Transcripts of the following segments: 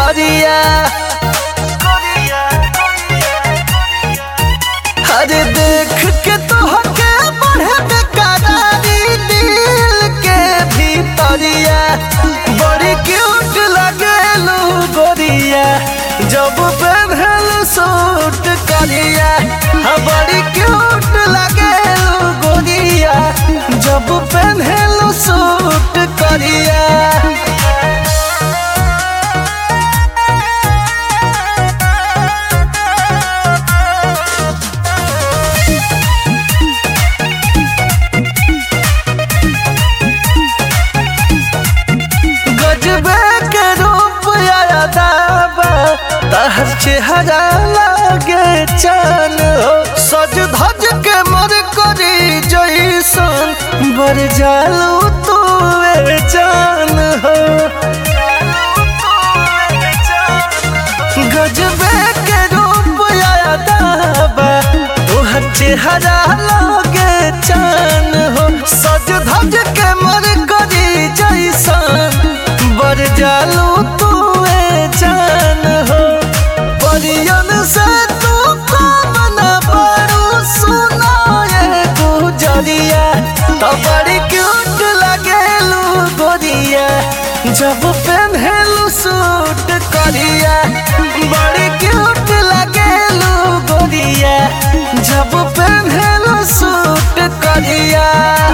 भितरिया अरे देख के तोहके बढ़े बेकरारी दिल के भितरिया बड़ी क्यूट लगेलू गोरिया जब पहनल सूट करिया हाँ बड़ी क्यूट लगेलू गोरिया जब पहनल सूट करिया गजबे के रूप आया दाबा तहर चेहरा लागे चान हो सज धज के मर करी जैसन बर जालू तू ए जान हो गजबे के रूप आया दाबा तोहर चेहरा लागे चान हो सज धज के मर करी जैसन बर जालू तू ए जान हो परियन से तू कमन बड़ू सुना ये गुजरिया तो बड़ी क्यूट लगेलू गोरिया जब पहनलू सूट करिया बड़ी क्यूट लगेलू गोरिया जब पहनलू सूट करिया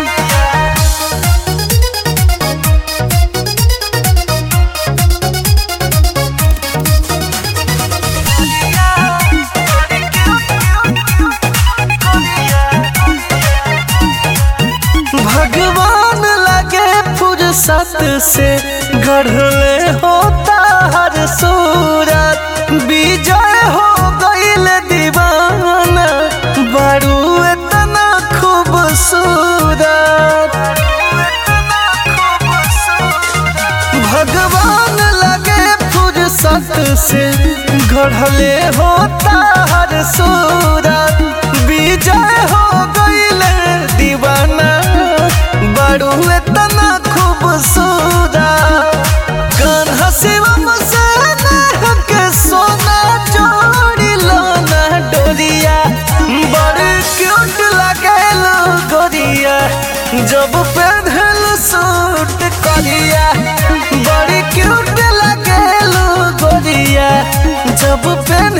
भगवान लगे फुर्सत से गढ़ले होता हर सूरत विजय हो गईल दीवाना बड़ू इतना खूबसूरत भगवान लगे फुर्सत से गढ़ले होता हर सूरत विजय हो गईल दीवाना बड़ू इतना खूबसूरत कान्हा शिवम से नेह के सोना जोड़ी लोना डोरिया बड़ क्यूट लगेलू गोरिया जब पहनल सूट करिया बड़ी क्यूट लगेलू गोरिया जब पहन